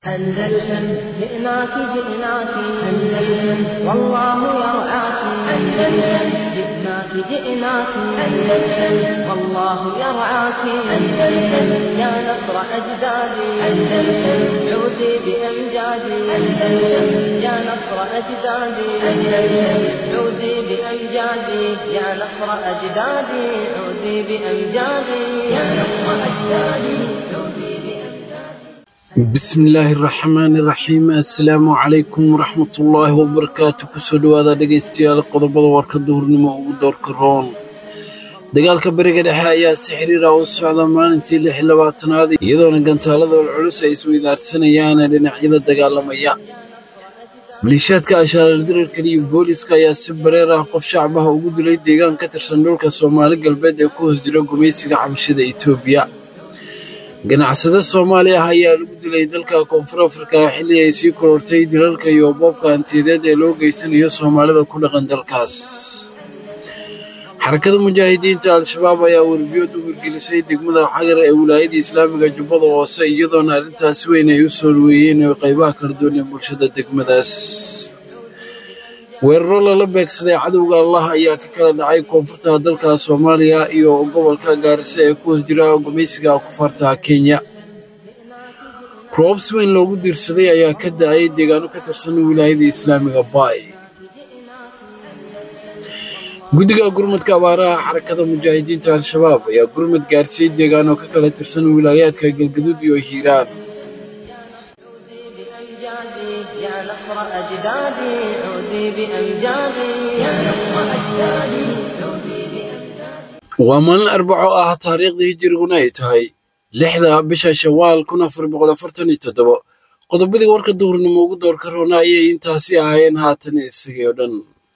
أندلسن جئناك جئناك أندلسن والله يرعاك أندلسن جئناك جئناك أندلسن والله يرعاك أندلسن يا نصر أجدادي أندلسن عودي بأمجادي أندلسن يا نصر أجدادي أندلسن عودي بأمجادي يا نصر أجدادي عودي بأمجادي يا نصر أجدادي عودي بأمجادي bismillaahi raxmaani raxiim assalaamu calaykum waraxmatullaahi wabarakaatu kusoo dhowaada dhegaystayaal qodobada warka duhurnimo ugu doorka roon dagaalka beriga dhexe ayaa si xiriira u socda maalintii lix iyo labaatanaad iyadoona gantaalada olculus ay isweydaarsanayaan dhinacyada dagaalamaya maliishaadka ashaalaldirarka iyo booliska ayaa si bareer ah qof shacbaha ugu dilay deegaan ka tirsan dhulka soomaali galbeed ee ku hoos jira gumaysiga xabashida etoobiya ganacsade soomaali ah ayaa lagu dilay dalka koonfur afrika xilli ay sii korortay dilalka iyo boobka hantiyadeed ee loo geysanayo soomaalida ku dhaqan dalkaas xarakada mujaahidiinta al-shabaab ayaa werbiyood u hirgelisay degmada xagar ee wilaayada islaamiga jubbada hoose iyadoona arrintaasi weyn ay u soo dhaweeyeen oo qaybaha kala duwan ee bulshada degmadaas weeraro lala beegsaday cadowga allah ayaa ka kala dhacay koonfurta dalka soomaaliya iyo gobolka gaarisa ee ku hoos jira gumaysiga kufaarta kenya roobs weyn loogu diirsaday ayaa ka da-ay deegaano ka tirsan wilaayada islaamiga baay guddiga gurmadka abaaraha xarakada mujaahidiinta al-shabaab ayaa gurmad gaarsiiyey deegaano ka kala tirsan wilaayaadka galgaduud iyo hiiraan بأمجادي يا نصر أجدادي عودي بأمجادي يا نصر أجدادي عودي بأمجادي waa maalin arbaco ah taariikhdii hijiriguna ay tahay lixda bisha shawaal kun afar boqol afartan iyo toddobo qodobadii warka duhurnimo ugu doorka roona ayay intaasi ahaayeen haatan isagii oo dhan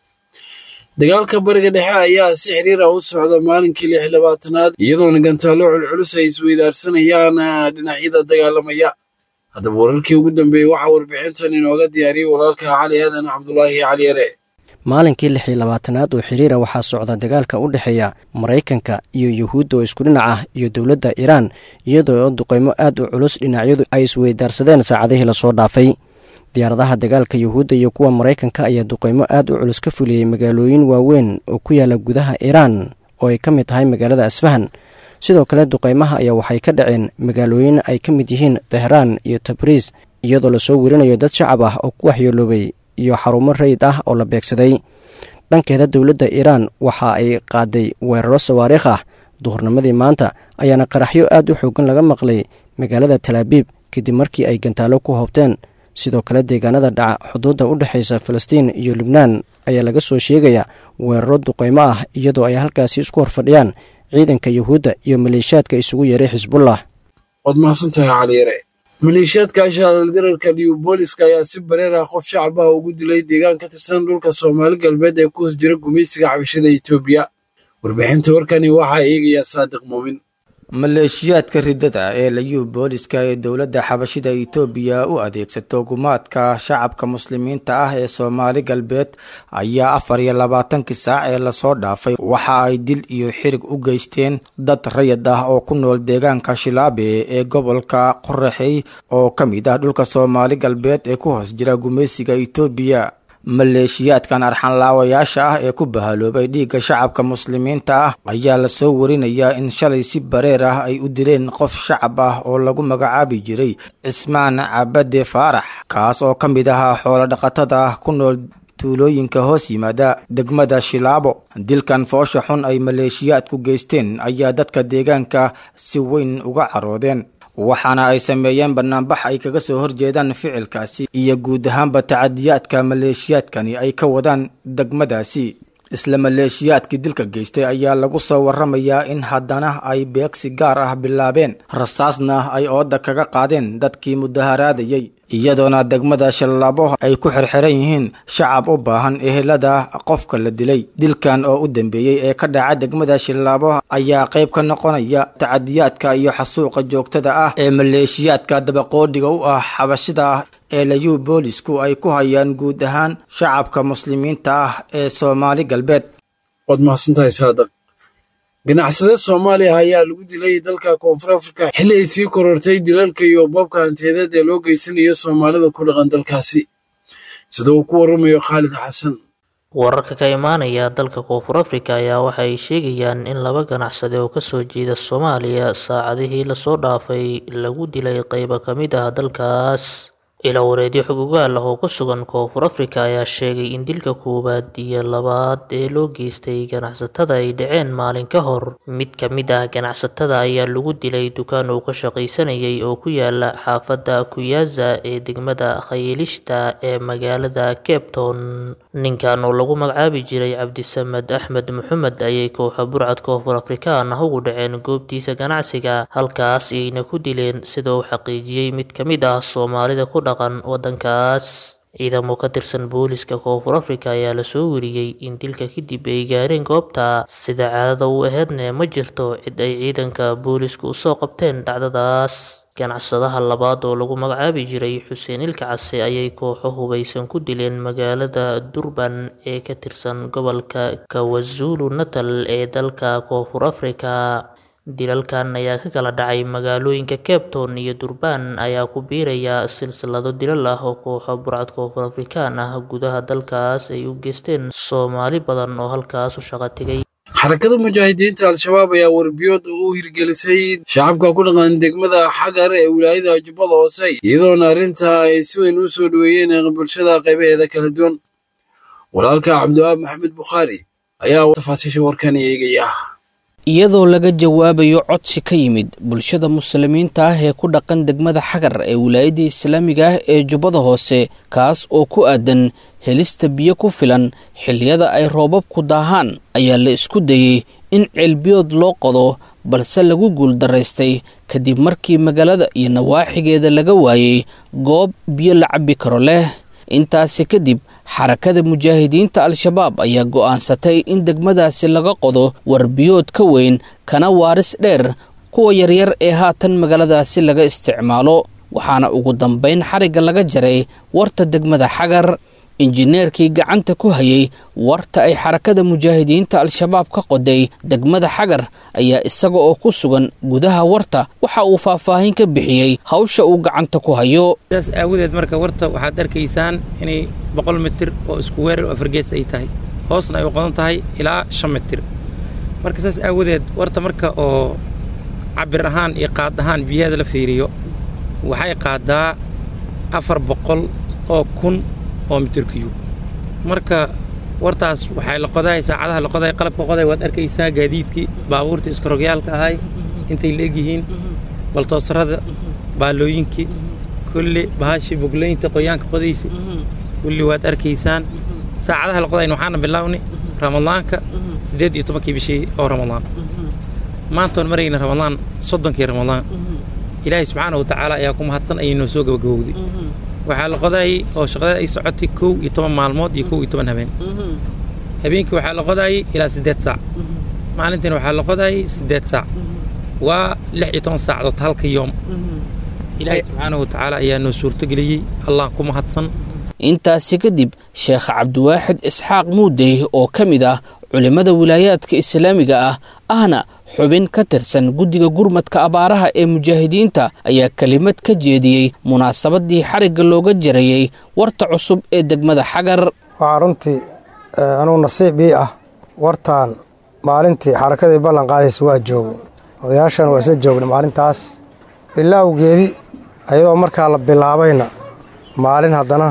dagaalka bariga dhexe ayaa si xiriir ah u socda maalinkii lix iyo labaatanaad iyadoona gantaallo culculus ay isweydaarsanayaan dhinacyada dagaalamaya haddaba wararkii ugu dambeeyey waxaa warbixintan inooga diyaariyey walaalka cali aadan cabdulaahi cali yare maalinkii lix iyo labaatanaad oo xiriira waxaa socda dagaalka u dhexeeya maraykanka iyo yuhuudda oo isku dhinac ah iyo dowladda iiraan iyadoo duqeymo aad u culus dhinacyadu ay isweydaarsadeen saacadihii lasoo dhaafay diyaaradaha dagaalka yuhuudda iyo kuwa maraykanka ayaa duqeymo aad u culus ka fuliyey magaalooyin waaweyn oo ku yaala gudaha iiraan oo ay ka mid tahay magaalada asfahan sidoo kale duqeymaha ayaa waxay ka dhaceen magaalooyin ay ka mid yihiin tehraan iyo tabriis iyadoo lasoo werinayo dad shacab ah oo ku waxyeeloobay iyo xarumo rayid ah oo la beegsaday dhankeeda dowladda iiraan waxa ay qaaday weeraro sawaariikh ah duhurnimadii maanta ayaana qaraxyo aad u xoogan laga maqlay magaalada talaabiib kadib markii ay gantaalo ku hoobteen sidoo kale deegaanada dhaca xuduudda u dhexaysa falastiin iyo lubnaan ayaa laga soo sheegayaa weeraro duqeymo ah iyadoo ay halkaasi isku horfadhiyaan ciidanka yuhuudda iyo maleeshiyaadka isugu yeeray xisbullah waad mahadsantahay cali yare maleeshiyaadka ashaalaldirarka liubooliska ayaa si bareer ah qof shacab ah ugu dilay deegaan ka tirsan dhulka soomaali galbeed ee ku hoos jira gumaysiga xabashada etoobiya warbixinta warkani waxaa eegayaa saadiq muumin maleeshiyaadka riddada ee layuu booliska ee dowladda xabashida itoobiya u adeegsato gumaadka shacabka muslimiinta ah ee soomaali galbeed ayaa afar iyo labaatankii saac ee lasoo dhaafay waxa ay dil iyo xirig u geysteen dad rayid ah oo ku nool deegaanka shilaabe ee gobolka qoraxey oo ka mid ah dhulka soomaali galbeed ee ku hoos jira gumaysiga itoobiya maleeshiyaadkan arxanlaawayaasha ah ee ku bahaloobay dhiigga shacabka muslimiinta ah ayaa lasoo warinayaa in shalay si bareer ah ay u dileen qof shacab ah oo lagu magacaabi jiray cismaan cabade faarax kaas oo ka mid ahaa xoolodhaqatada ah ku nool tuulooyinka hoos yimaada degmada shilaabo dilkan foosha xun ay maleeshiyaadku geysteen ayaa dadka deegaanka si weyn uga caroodeen waxaana ay sameeyeen banaanbax ay kaga soo horjeedaan ficilkaasi iyo guud ahaanba tacadiyaadka maleeshiyaadkani ay ka wadaan degmadaasi isla maleeshiyaadkii dilka geystay ayaa lagu soo waramayaa in haddana ay beegsi gaar ah bilaabeen rasaasna ay ooda kaga qaadeen dadkii mudaharaadayey iyadoona degmada shallaabo ay ku xirxiran yihiin shacab u baahan ehelada qofka la dilay dilkan oo u dambeeyey ee ka dhaca degmada shallaabo ayaa qayb ka noqonaya tacadiyaadka iyo xasuuqa joogtada ah ee maleeshiyaadka dabaqoodhiga u ah xabashida ah ee layuu boolisku ay ku hayaan guud ahaan shacabka muslimiinta ah ee soomaali galbeed waad mahadsantahay saadaq ganacsade soomaaliya ayaa lagu dilay dalka koonfur afrika xilli ay sii korortay dilalka iyo boobka hantiyadeed ee loo geysanayo soomaalida ku dhaqan dalkaasi sida uu ku waramayo khaalid xasan wararka ka imaanaya dalka koonfur afrika ayaa waxa ay sheegayaan in laba ganacsade oo kasoo jeeda soomaaliya saacadihii lasoo dhaafay lagu dilay qeybo ka mid ah dalkaas ila wareedyo xog ogaal ah oo ku sugan koonfur afrika ayaa sheegay in dilka koowaad iyo labaad ee loo geystay ganacsatada ay dhaceen maalin ka hor mid ka mid ah ganacsatada ayaa lagu dilay dukaan uu ka shaqaysanayay oo ku yaala xaafadda kuyaza ee degmada khayilishta ee magaalada cape town ninkan oo lagu magacaabi jiray cabdisamed axmed maxamed ayay kooxa burcad koonfur afrikaan ah ugu dhaceen goobtiisa ganacsiga halkaas ayna ku dileen sida uu xaqiijiyey mid ka mid ah soomaalida ku dhaqan waddankaas ciidamo ka tirsan booliska koonfur afrika ayaa lasoo weriyey in dilka kadib ay gaareen goobta sida caadada u aheedne ma jirto cid ay ciidanka boolisku usoo qabteen dhacdadaas ganacsadaha labaad oo lagu magacaabi jiray xuseen ilka case ayay kooxo hubaysan ku dileen magaalada durban ee ka tirsan gobolka kawazulu natal ee dalka koonfur afrika dilalkan ayaa ka kala dhacay magaalooyinka cape town iyo durban ayaa ku biiraya silsilado dilal ah oo kooxo burcad koonfur afrikaan ah gudaha dalkaas ay u geysteen soomaali badan oo halkaas u shaqo tegay xarakada mujaahidiinta al-shabaab ayaa warbiyood u hirgelisay shacabka ku dhaqan degmada xagar ee wilaayada jubbada hoose iyadoona arrintaa ay si weyn u soo dhoweeyeen bulshada qaybaheeda kala duwan walaalka cabdiwaab maxamed bukhaari ayaa tafaasiisha warkan eegaya iyadoo laga jawaabayo codsi ka yimid bulshada muslimiinta ah ee ku dhaqan degmada xagar ee wilaayadda islaamiga ah ee jubbada hoose kaas oo ku aadan helista biyo ku filan xilliyada ay roobabku daahaan ayaa la isku dayey in ceelbiyood loo qodo balse lagu guuldaraystay kadib markii magaalada iyo nawaaxigeeda laga waayey goob biyo la cabbi karo leh intaasi kadib xarakada mujaahidiinta al-shabaab ayaa go'aansatay in degmadaasi laga qodo warbiyood ka weyn kana waaris dheer kuwa yaryar ee haatan magaaladaasi laga isticmaalo waxaana ugu dambayn xarigga laga jaray warta degmada xagar injineerkii gacanta ku hayay warta ay xarakada mujaahidiinta al-shabaab ka qoday degmada xagar ayaa isaga oo ku sugan gudaha warta waxa uu faahfaahin ka bixiyey hawsha uu gacanta ku hayo saas aawadeed marka warta waxaad arkaysaan inay boqol mitir oo isku weerar oo afargees ay tahay hoosna ay u qodan tahay ilaa shan mitir marka saas aawadeed warta marka oo cabir ahaan iyo qaad ahaan biyaheeda la fiiriyo waxay qaadaa afar boqol oo kun oo mitirkiyu marka wartaas waxay la qodahay saacadaha la qodahay qalabka qoday waad arkaysaa gaadiidkii baabuurtii iskarogyaalka ahay intay la egyihiin baltoosarada baalooyinkii kulli bahashii boglaynta qoyaanka qodaysa kulli waad arkaysaan saacadaha la qodayn waxaana bilaawni ramadaanka siddeed iyo tobankii bishii oo ramadaan maantoon marayna ramadaan soddonkii ramadaan ilaahay subxaana wa tacaala ayaa ku mahadsan ayay noo soo gabagabowday waxaa la qodaayey oo shaqada ay socotay kow iyo toban maalmood iyo kow iyo toban habeen habeenkii waxaa la qodaayey ilaa siddeed saac maalintiina waxaa la qodaayey siddeed saac waa lix iyo toban saacadood halka yoom ilaahay subxaanahu wa tacaala ayaa noo suurtogeliyey allah ku mahadsan intaasi kadib sheekh cabdiwaaxid isxaaq muudey oo ka mid ah culimmada wilaayaadka islaamiga ah ahna xubin ka tirsan guddiga gurmadka abaaraha ee mujaahidiinta ayaa kelimad ka jeediyey munaasabadii xarigga looga jarayey warta cusub ee degmada xagar waxaa runtii anuu nasiib ii ah wartaan maalintii xarakadii ballan qaadaysa waa joogay odayaashan waa isla joognay maalintaas bilaawgeedii ayadoo markaa la bilaabayna maalin haddana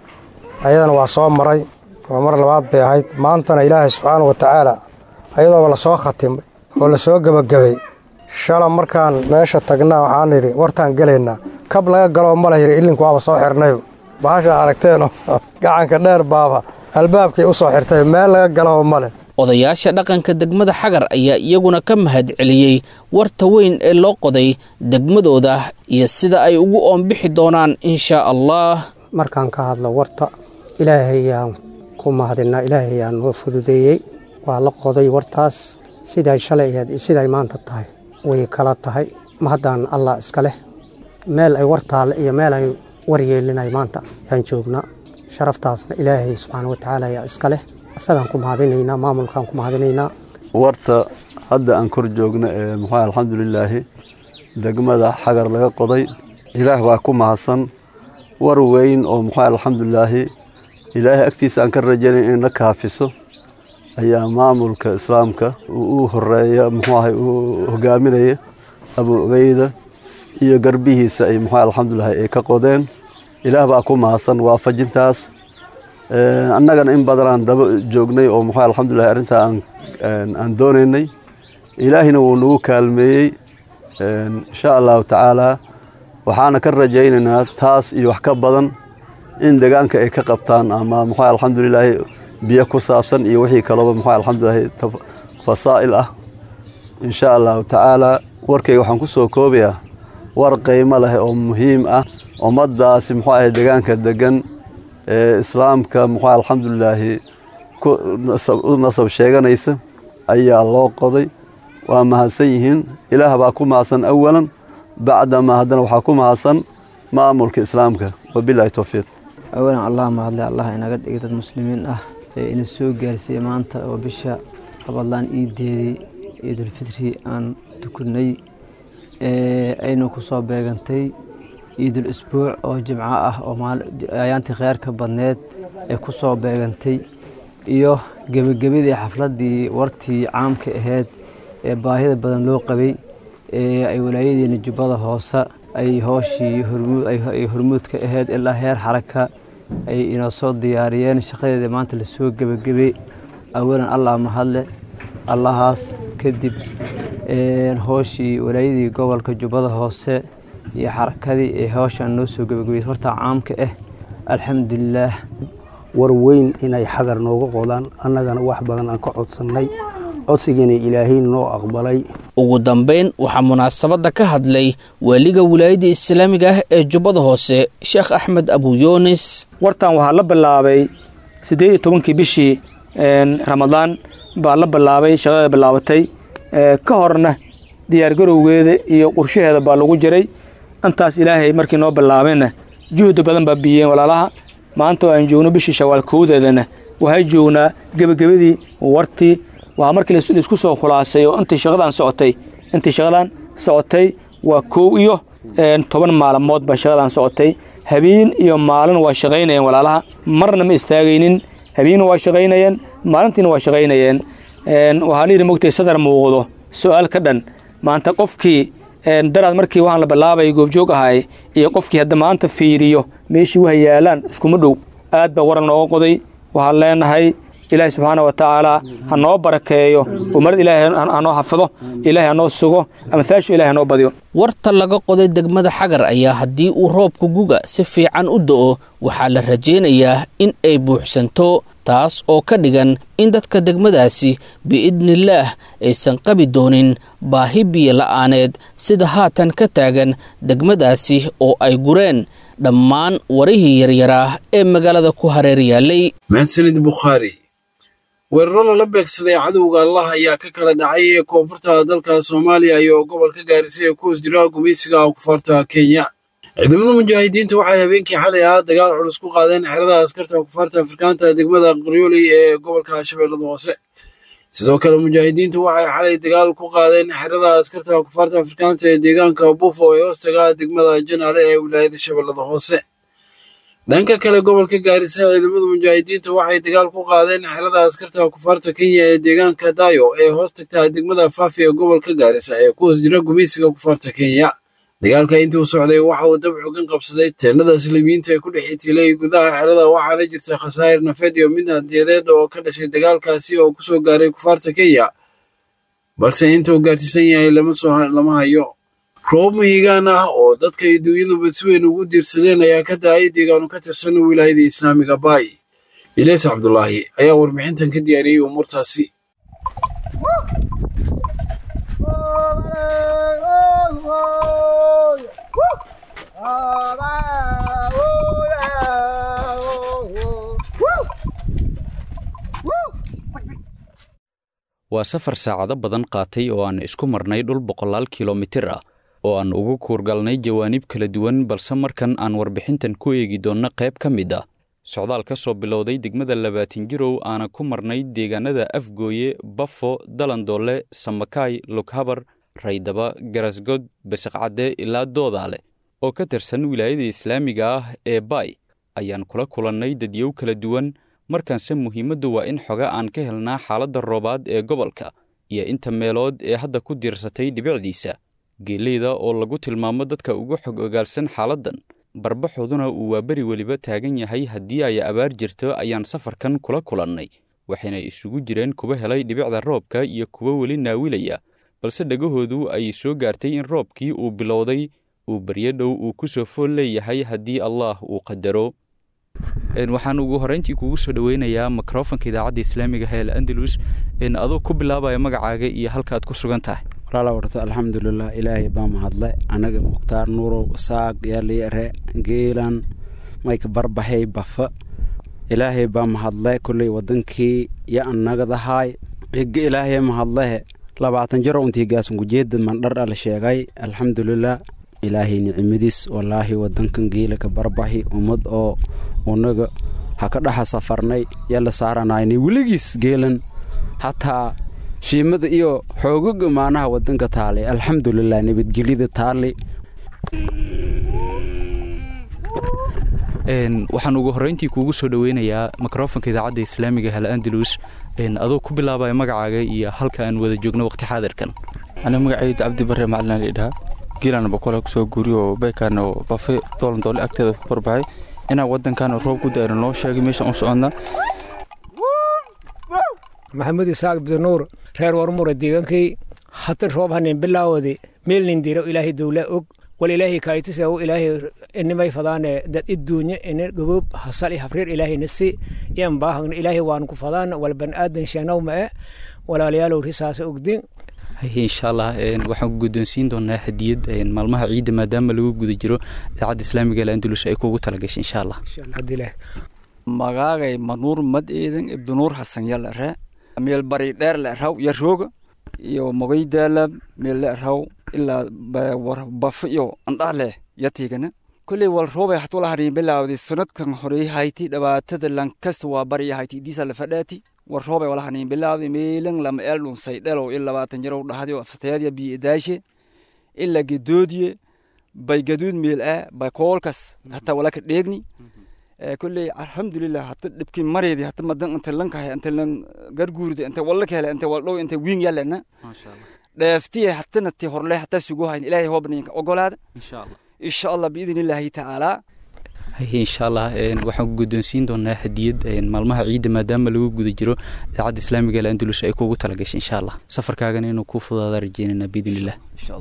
ayadana waa soo maray oo mar labaad bay ahayd maantana ilaahay subxaana wa tacaala ayadooba la soo khatimay oo la soo gebagabay shala markaan meesha tagnaa waxaan idhi wartaan gelaynaa kab laga galoo ma la yidhi illinku waaba soo xirnayba bahasha aragteenoo gacanka dheer baaba albaabkay u soo xirtay meel laga galoo ma leh odayaasha dhaqanka degmada xagar ayaa iyaguna ka mahad celiyey warta weyn ee loo qoday degmadooda iyo sida ay ugu oonbixi doonaan inshaa allah markaan ka hadlo warta ilaahayaan ku mahadinaa ilaahayaan noo fududeeyey waa la qoday wartaas siday shalay ahayd iyo siday maanta tahay way kala tahay mahaddaan allah iska leh meel ay war taalle iyo meel ay war yeelinay maanta yaan joognaa sharaftaasna ilaahay subxaana wa tacaala ayaa iska leh isagaan ku mahadinaynaa maamulkaan ku mahadinaynaa warta hadda aan kor joogno ee muxuu alxamdulilaahi degmada xagar laga qoday ilaah baa ku mahadsan war weyn oo muxuu alxamdulilaahi ilaahay agtiisa aan ka rajaynay inay na kaafiso ayaa maamulka islaamka u horeeya muxuu ahay uu hogaaminaya abu ubeyda iyo garbihiisa ay muxuu alxamdulilaahi ay ka qodeen ilaah baa ku mahadsan waafajintaas annagana in badan aan daba joognay oo muxuu alxamdulillahi arrintaa aan aan doonaynay ilaahina wuu nagu kaalmeeyey insha allahu tacaalaa waxaana ka rajaynaynaa taas iyo wax ka badan in deegaanka ay ka qabtaan ama muxuu alxamdulilaahi biyo ku saabsan iyo wixii kalooba muxuu alxamdulilaahi fasaa'il ah insha allahu tacaalaa warkayga waxaan ku soo koobayaa war qiimo leh oo muhiim ah ummaddaasi muxuu ahay deegaanka degan ee islaamka muxuu alxamdulilaahi u nasab sheeganaysa ayaa loo qoday waa mahadsan yihiin ilaah baa ku mahadsan awalan bacdamaa haddana waxaa ku mahadsan maamulka islaamka wabilaahi towfiiq awalan allah mahadle allah inaga dhigay dad muslimiin ah ee ina soo gaarsiiyey maanta oo bisha qabadlaan iideedii ciidulfitri aan tukunay aynu ku soo beegantay ciidul isbuuc oo jimco ah oo ayaantii kheyrka badneed ee ku soo beegantay iyo gebagabadii xafladdii wartii caamka ahayd ee baahida badan loo qabay ee ay walaayadeena jubbada hoose ay hooshii ay hormuudka ahayd ilaa heer xaraka ay inoo soo diyaariyeen shaqadeeda maanta lasoo gebagabay awalan allah mahadle allahaas kadib hooshii walaayadii gobolka jubbada hoose iyo xarakadii ee hawshan noo soo gebagabeysay horta caamka ah alxamdulilaah war weyn inay xagar nooga qodaan annagana wax badan aan ka codsannay codsigiina ilaahay noo aqbalay ugu dambayn waxaa munaasabadda ka hadlay waaliga wilaayadda islaamiga ah ee jubbada hoose sheekh axmed abuyoonis wartan waxaa la bilaabay siddeed iyo tobankii bishii ramadaan baa la bilaabay shaqada bilaabatay ka horna diyaargarowgeeda iyo qorshaheeda baa lagu jiray intaas ilaahay markii noo bilaabeenna juhdi badan baa biyeen walaalaha maanta oo aan joogno bishii shawaal kowdeedana waxay joognaa gebagabadii wartii waa markii laisku soo khulaasay oo intii shaqadan socotay intii shaqadan socotay waa kow iyo toban maalmood baa shaqadan socotay habeen iyo maalin waa shaqaynayeen walaalaha marna ma istaagaynin habeenna waa shaqaynayeen maalintiina waa shaqaynayeen waxaa layidhi mogtay sadar muuqdo su-aal ka dhan maanta qofkii daraad markii waxaan la bilaabay goobjoog ahay iyo qofkii hadda maanta fiiriyo meeshii waha yaalaan iskuma dhow aad baa waran nooga qoday waxaan leenahay ilaahay subxaana wa tacaala ha noo barakeeyo umarad ilaahay hanoo xafido ilaahay hanoo sugo amhaashu ilahay hanoo badiyo warta laga qoday degmada xagar ayaa haddii uu roobka guga si fiican u da'o waxaa la rajaynayaa in ay buuxsanto taas oo ka dhigan in dadka degmadaasi biidnillaah aysan qabi doonin baahi biyo la'aaneed sida haatan ka taagan degmadaasi oo ay gureen dhammaan warihii yaryaraa ee magaalada ku hareer yaallay mahadsanid bukhaari weeraro lala beegsaday cadowga allah ayaa ka kala dhacay ee koonfurta dalka soomaaliya iyo gobolka gaarisa ee ku hoos jira gumaysiga kufaarta kenya ciidamada mujaahidiinta waxay habeenkii xalay ah dagaal culus ku qaadeen xerada askarta kufaarta afrikaanta degmada qoryooley ee gobolka shabeellada hoose sidoo kale mujaahidiintu waxay xalay dagaal ku qaadeen xerada askarta kufaarta afrikaanta ee deegaanka buufo ee hoostaga degmada janaale ee wilaayada shabeellada hoose dhanka kale gobolka gaarisa ciidamada mujaahidiinta waxay dagaal ku qaadeen xerada askarta kufaarta kenya ee deegaanka dayo ee hoos tagta degmada faafi ee gobolka gaarisa ee ku hoos jira gumaysiga kufaarta kenya dagaalka intii uu socday waxa uu dab xogan qabsaday teennada islimiyiinta ee ku dhex itilay gudaha xerada waxaana jirta khasaa'ir nafeed iyo mid hadiyadeed oo ka dhashay dagaalkaasi oo ku soo gaaray kufaarta kenya balse inta uu gaarsiisan yahay lama hayo roob mahigaan ah oo dadka iyo dunyaduba si weyn ugu diirsadeen ayaa ka da-ay deegaano ka tirsan wilaayada islaamiga baay ilees cabdulaahi ayaa warbixintan ka diyaariyey umuurtaasi waa safar saacado badan qaatay oo aan isku marnay dhul boqolaal kilomitir ah oo aan ugu kuurgalnay jawaanib kala duwan balse markan aan warbixintan ku eegi doonno qayb ka mid ah socdaal ka soo bilowday degmada labaatin jirow aana ku marnay deegaanada afgooye bafo dalandoole samakaay lughabar raydaba garasgod basiqcadde ilaa doodaale oo ka tirsan wilaayada islaamiga ah ee baay ayaan kula kulannay dadyow kala duwan markaanse muhiimaddu waa in xoga aan ka helnaa xaaladda roobaad ee gobolka iyo inta meelood ee hadda ku diirsatay dhibicdiisa geeleyda oo lagu tilmaamo dadka ugu xog ogaalsan xaaladdan barbaxooduna uu waa beri weliba taagan yahay haddii ay abaar jirto ayaan safarkan kula kulannay waxayna isugu jireen kuwa helay dhibicda roobka iyo kuwo weli naawilaya balse dhegahoodu ay soo gaartay in roobkii uu bilowday uu baryo dhow uu ku soo fool leeyahay haddii allaah uu qadaro waxaan ugu horreyntii kugu soo dhoweynayaa mikrofonka idaacadda islaamiga ee al andalus adoo ku bilaabaya magacaaga iyo halkaaad ku sugan tahay walaala warta alxamdulilah ilaahay baa mahadle anaga mukhtaar nuurow saaq yaaliere geelan mayka barbaxay bafa ilaahay baa mahadle kolley wadankii yo annagadahaay ega ilaahay mahadlehe labaatan jaro untii gaasungujeeda mandhar ala sheegay alxamdulilah ilaahay nicimadiis walaahi wadankan geela ka barbaxi ummad oo unaga ha ka dhaxa safarnay yala saaranayna weligiis geelan hataa shiimada iyo xoogaga maanaha wadanka taalay alxamdulilah nabadgelyada taali waxaan ugu horreyntii kuugu soo dhoweynayaa mikrofonka idaacadda islaamiga hal andalus adoo ku bilaabaya magacaaga iyo halka aan wada joogno waqti xaadirkan aniga magacayda cabdi bare macalin lidhaha giilan boqole kusoo guuriyo beekaana bafe doolan doole agteeda ku barbaxay inaan wadankan roob ku daayno noo sheegay meeshaan u soconnaa maxamed isaaq abdinuur reer warmura deegaankay hata roob hanin bilaawadi meelnin diro ilaahay dowla og wal ilaahay kaaytisa ilaahay inimay fadaane dad iduunya ina gaboob hasal hafreer ilaahay nasi yan baahagna ilaahay waan ku fadaan wal ban aadan sheenow ma e walaalayaalow risaasa ogdin insha allah waxaan guddoonsiin doonaa hadiyad maalmaha ciidda maadaama lagu guda jiro idaacadda islaamiga al andalus ay kuugu talagashay insha allah magaagay manuur mad eedan ibdunuur xasan yalare meel bari dheer leeraw yarooga iyo mogaydaala meel leeraw ilaa bafo iyo andhaale yatigana kolley wal roobay hatula harin bilaawdi sanadkan horey hayti dhibaatada lankasta waa bariya hayti diisa la fadhaati war roobay wala hanin bilaawdi meelan lama eel dhunsay dhalow il labaatan jarow dhahdi oo aftayaadya biyo daashe ila gedoodiye bay gaduud meel ah bay koolkas hataa wala ka dheegni kolley alxamdulilah hata dhibkii mareedi hata madan inta lankahay inta lan garguurida inta walla ka hele inta waldhow inta wiin yalena dheeftiye hatana ti horle hata sugu hayn ilaahay hoobninka ogolaada insha allah biidin illaahi tacaalaa insha allah waxaan guddoonsiin doonaa hadiyad maalmaha ciidda maadaama lagu guda jiro idaacadda islaamiga al andalus ay kuugu talagashay insha allah safarkaagana inuu kuu fudaada rajeynana biidin illah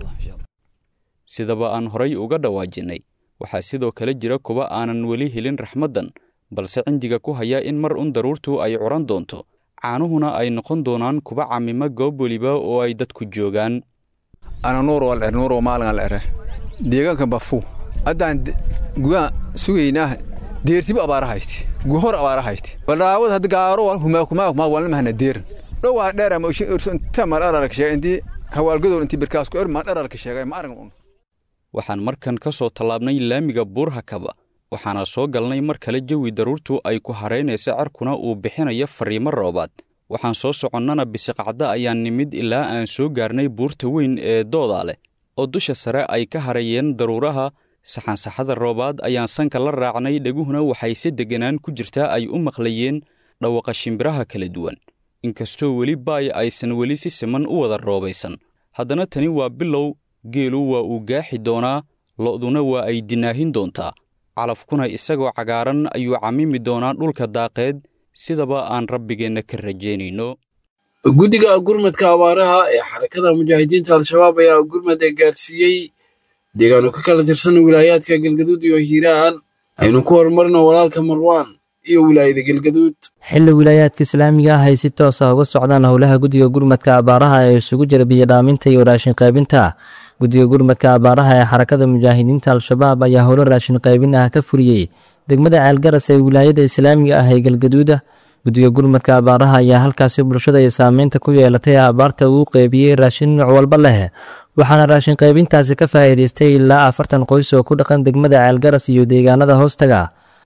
sidaba aan horay uga dhawaajinay waxaa sidoo kale jira kuwa aanan weli helin raxmaddan balse cindiga ku haya in mar un daruurtu ay curan doonto caanuhuna ay noqon doonaan kuwa camima goob weliba oo ay dadku joogaan ana nuur wal er nuur maalin al ere deegaanka bafu haddaan gugaan sugaynaa deertiba abaara hayste guhor abaara hayste baldhaawad hadda gaaro humaa kumaa kumaa walna mahana deeran dhowaa dheer ama ushin urso inta mar ararka sheegay intii hawaalgadoor intii birkaas ku er ma dhararka sheegay ma aragn un waxaan markan ka soo tallaabnay laamiga buurhakaba waxaana soo galnay mar kale jawi daruurtu ay ku haraynaysa carkuna uu bixinayo fariimo roobaad waxaan soo soconnana bisiqacda ayaan nimid ilaa aan soo gaarnay buurta weyn ee doodaa leh oo dusha sare ay ka harayeen daruuraha saxansaxada roobaad ayaan sanka la raacnay dheguhuna waxay si degganaan ku jirtaa ay u maqlayeen dhawaqa shimbiraha kala duwan inkastoo weli baay aysan weli si siman u wada roobaysan haddana tani waa bilow geelu waa uu gaaxi doonaa lo'duna waa ay dinaahin doontaa calafkuna isagoo cagaaran ayuu camimi doonaa dhulka daaqeed sidaba aan rabbigeenna ka rajaynayno guddiga gurmadka abaaraha ee xarakada mujaahidiinta al-shabaab ayaa gurmad ee gaarsiiyey deegaano ka kala tirsan wilaayaadka galgaduud iyo hiiraan aynu ku horumarino walaalka marwaan iyo wilaayada galgaduud xilli wilaayaadka islaamiga ah ay si toos ah uga socdaan howlaha guddiga gurmadka abaaraha ee isugu jira biyodhaaminta iyo raashin qaybinta guddiga gurmadka abaaraha ee xarakada mujaahidiinta al-shabaab ayaa howlo raashin qaybin ah ka furiyey degmada ceelgaras ee wilaayada islaamiga ah ee galgaduuda guddiga gurmadka abaaraha ayaa halkaasi bulshada ay saameynta ku yeelatay abaarta uu qeybiyey raashin nooc walba leh waxaana raashin qaybintaasi ka faa'iidaystay ilaa afartan qoys oo ku dhaqan degmada ceelgaras iyo deegaanada hoostaga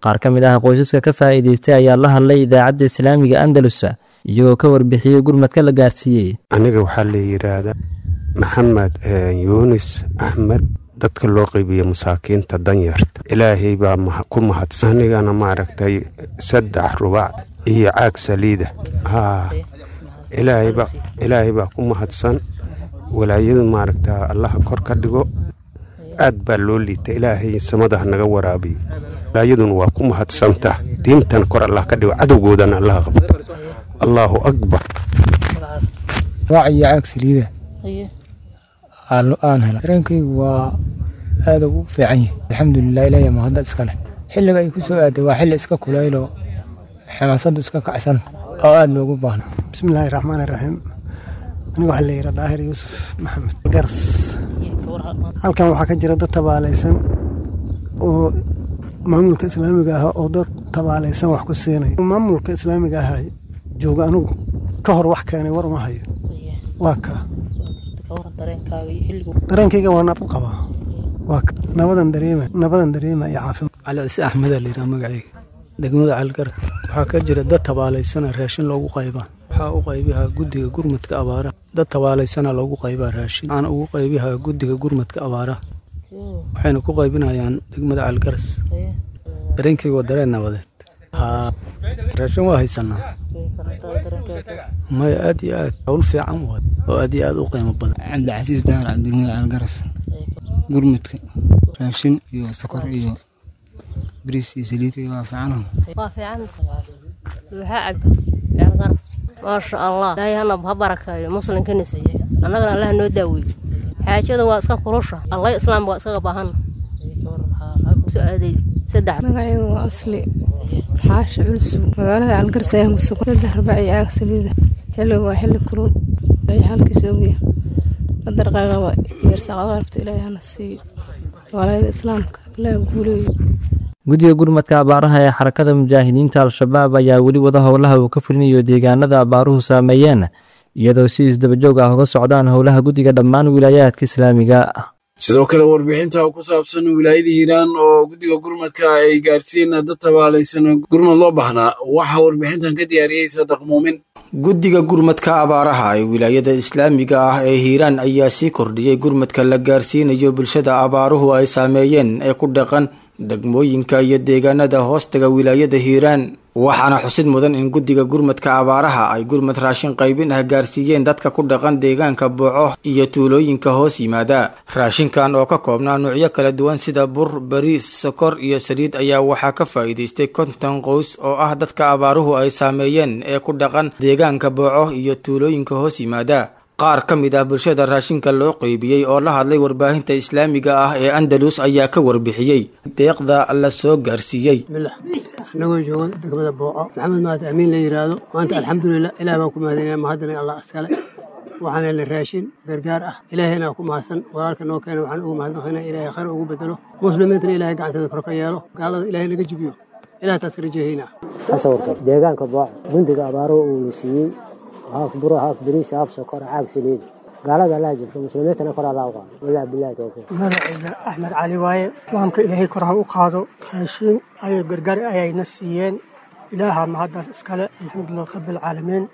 qaar ka mid ah qoysaska ka faa'iidaystay ayaa la hadlay idaacadda islaamiga andalus iyagoo ka warbixiyey gurmadka la gaarsiiyey aniga waxaa la yidhaahdaa maxamed yuunis axmed dadka loo qeybiya masaakiinta danyarta ilaahay baa ku mahadsan anigana maaragtay saddex rubac iyo caag saliida haa ilaahay baa ku mahadsan walaayadu maaragta allaha kor ka dhigo aad baa loo liita ilaahay samadaha naga waraabiyo walaayaduna waa ku mahadsanta diintan kor allah ka dhigo cadowgoodana allaha qabto allaahu akbar raac iyo caag saliida aan hela dareenkaygu waa aada ugu fiican yahay alxamdulilah ilaahay mahadda iska leh xilliga ay ku soo aaday waa xilli iska kulayloo xamaasaddu iska kacsan oo aada loogu baahna bismillaahi raxmaani raxiim aniga waxaa la yidhaa daahir yuusuf maxamed garas halkan waxaa ka jira dad tabaalaysan oo maamulka islaamiga ah oo dad tabaalaysan wax ku siinaya maamulka islaamiga ah jooga anigu ka hor wax keenay war ma hayo waa kaa dareenkayga waa nabad qabaa waa nabadan dareema nabadan dareema iyo caafimaad cali cise axmeda la yidhaha magacayga degmada calgar waxaa ka jira dad tabaalaysana raashin loogu qaybaa waxaa u qaybihaa guddiga gurmadka abaaraha dad tabaalaysana loogu qaybaa raashin waxaana ugu qaybihaa guddiga gurmadka abaaraha waxayna ku qaybinayaan degmada calgaras dareenkayga waa dareen nabadeed haa raashin waa haysanaa maya aad iyo aad hawl fiican waad oo aad iyo aad u qiimo badan cabdicasiis dahar cabdilmada calgaras gurmadka raashin iyo sokor iyo bariis iyo saliid waa fiican waa fiican waxaa cabdi calgaras maasha allah ilaahay hana ha barakeeyo muslimkanis annagana allah noo daaweeyo xaajada waa iska kulusha allah islaamka waa iskaga baahan aaday saddex magacayga waa asli xaashi culsu magaalada calgaras ayaan ku sugan saddex rubac iyo caag saliida xilliga waa xilli kulul ilaahay halkiisa ogya madarqaaqaba yeersaqada rabto ilaahay hana siiyo walaalada islaamka ilaah guuleeyo guddiga gurmadka abaaraha ee xarakada mujaahidiinta al-shabaab ayaa weli wada howlaha uu ka fulinayo deegaanada abaaruhu saameeyeen iyadoo si isdabajoog ah uga socdaan howlaha guddiga dhammaan wilaayaadka islaamiga sidoo kale warbixinta ku saabsan wilaayada hiiraan oo guddiga gurmadka ay gaarsiiyeen dad tabaalaysan gurmad loo baahnaa waxaa warbixintan ka diyaariyey sadaq muumin guddiga gurmadka abaaraha ee wilaayada islaamiga ah ee hiiraan ayaa sii kordhiyey gurmadka la gaarsiinayo bulshada abaaruhu ay saameeyeen ee ku dhaqan degmooyinka iyo deegaanada hoostaga wilaayada hiiraan waxaana xusid mudan in guddiga gurmadka abaaraha ay gurmad raashin qaybin ah gaarsiiyeen dadka ku dhaqan deegaanka booco iyo tuulooyinka hoos yimaada raashinkan oo ka koobnaa nuucyo kala duwan sida bur bariis sokor iyo saliid ayaa waxaa ka faa'iidaystay konton qoys oo ah dadka abaaruhu ay saameeyeen ee ku dhaqan deegaanka booco iyo tuulooyinka hoos yimaada qaar ka mid ah bulshada raashinka loo qeybiyey oo la hadlay warbaahinta islaamiga ah ee andalus ayaa ka warbixiyey deeqda la soo gaarsiiyey anagoo jooga degmada booco maxamed mahad amiin la yidhaahdo maanta alxamdulilah ilaah baan ku mahadinaya mahadana allah iskale waxaan helnay raashin gargaar ah ilaahayna ku mahadsan walaalka noo keena waxaan ugu mahadnaqaynaa ilaahay khayr ugu bedelo muslimiintana ilaahay gacanteeda kor ka yeelo gaalada ilaahay naga jibiyo ilaah taas ka rajeehaynaa deegaanka booco gundiga abaaro uu la siiyey haaf buro haaf bariis haaf sokor caag saliid gaalada allaa jibsho muslimiintana kor allaa u qaado walaa bilahi towfiiq magacayga axmed cali waaye islaamka ilaahay kor ha u qaado raashiin ayay gargaar ayayna siiyeen ilaaha mahaddaas iskale alxamdulilah rabbilcaalamiin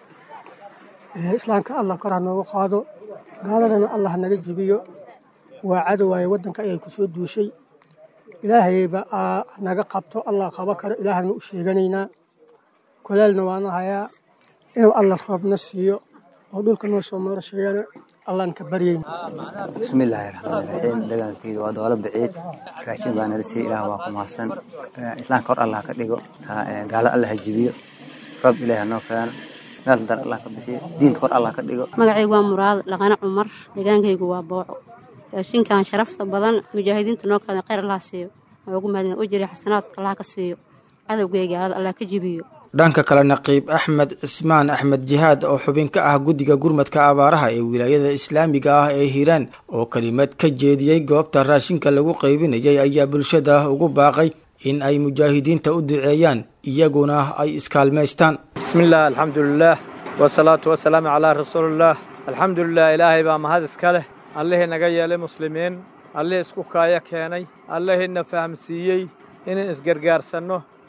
islaamka allah kor ha noogu qaado gaaladana allah naga jibiyo waa cadow waaye waddanka ayay ku soo duushay ilaahayba naga qabto allah qabo karo ilaahana u sheeganaynaa kolaalna waana hayaa inuu alla roobna siiyo oo dhulka noo soo marasheeyana allaan ka baryayna bismillaahi raxmaani raxiim dagaalkayga waa doolo baciid raashin baa nala siiya ilaah waa ku mahadsan islaamka hor allah ka dhigo gaalo allah ha jibiyo roob ilaah noo keeno meel dar allah ka bixiyo diinta kor allah ka dhigo magacaygu waa muraad dhaqane cumar deegaankaygu waa booco raashinkan sharafta badan mujaahidiinta noo keena khayr allah siiyo waa ugu mahadin u jiri xasanaadka allah ka siiyo cadowgayga gaalada allah ka jibiyo dhanka kale naqiib axmed cismaan axmed jihaad oo xubin ka ah guddiga gurmadka abaaraha ee wilaayada islaamiga ah ee hiiraan oo kelimad ka jeediyey goobta raashinka lagu qaybinayay ayaa bulshada ugu baaqay in ay mujaahidiinta u duceeyaan iyaguna ay iskaalmaystaan bismillaah alxamdulilaah wasalaatu wasalaamu calaa rasuulillaah alxamdulilah ilaahay baa mahad iska leh allihii naga yeelay muslimiin allihii isku kaaya keenay allihiina fahamsiiyey inaan isgargaarsanno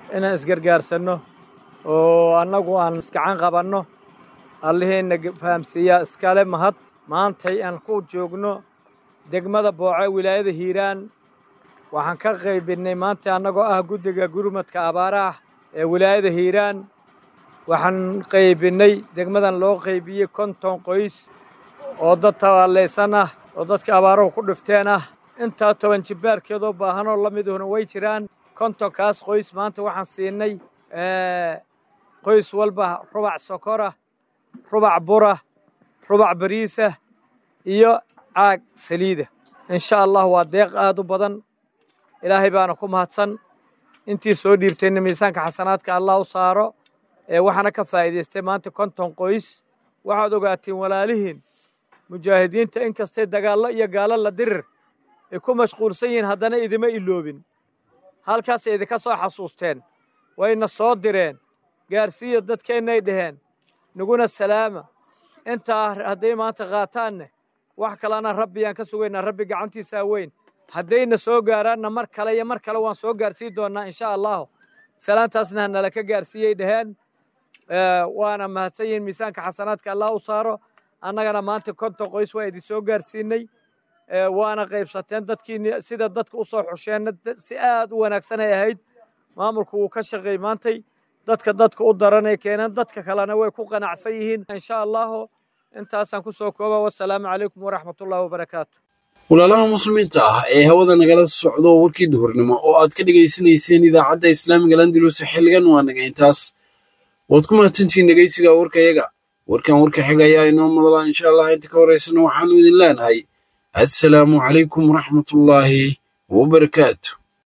inaan isgargaarsanno oo annagu aan iskacan qabanno alliheenna fahamsiiyaa iskale mahad maantay aan ku joogno degmada booce wilaayada hiiraan waxaan ka qaybinnay maanta annagoo ah guddiga gurmadka abaaraha ee wilaayada hiiraan waxaan qaybinnay degmadan loo qaybiyey konton qoys oo dad tabaallaysan ah oo dadka abaaruhu ku dhifteen ah intaa toban jibbaarkeedoo baahanoo la miduna way jiraan kontonkaas qoys maanta waxaan siinay qoys walba rubac sokora rubac bura rubac bariisa iyo caag saliida insha allah waa deeq aad u badan ilaahay baana ku mahadsan intii soo dhiibtayna miisaanka xasanaadka allah u saaro ee waxaana ka faa'iidaystay maanta konton qoys waxaad ogaatiin walaalihiin mujaahidiinta in kastay dagaallo iyo gaalo la dirir ay ku mashquulsan yihiin haddana idima iloobin halkaasay idinka soo xasuusteen wayna soo direen gaarsiiya dadkeennay dhaheen naguna salaama intaa hadday maanta qaataanne wax kalena rabbiyaan ka sugaynaa rabbi gacantiisaa weyn haddayna soo gaaraanna mar kale iyo mar kale waan soo gaarsiin doonnaa insha allahu salaantaasna hanala ka gaarsiiyey dhaheen waana mahadsan yihiin miisaanka xasanaadka allah u saaro annagana maanta konton qoys waa idin soo gaarsiinay waana qaybsateen dadkiini sida dadka u soo xusheenna si aad u wanaagsan ay ahayd maamulku wuu ka shaqeey maantay dadka dadka u daranay keeneen dadka kalena way ku qanacsan yihiin insha allahu intaasaan ku soo kooba wasalaamu calaykum waraxmatullahi wabarakaatu walaalaha muslimiinta ah ee hawada nagala socdo warkii duhurnimo oo aad ka dhegaysanayseen idaacadda islaamiga landalus xilligan waa naga intaas waad ku mahadsantihiin dhegaysiga warkayaga warkan warka xiga ayaa inoo madala insha allah inta ka horeysana waxaanu idin leenahay assalaamu calaykum waraxmatullaahi wabarakaatu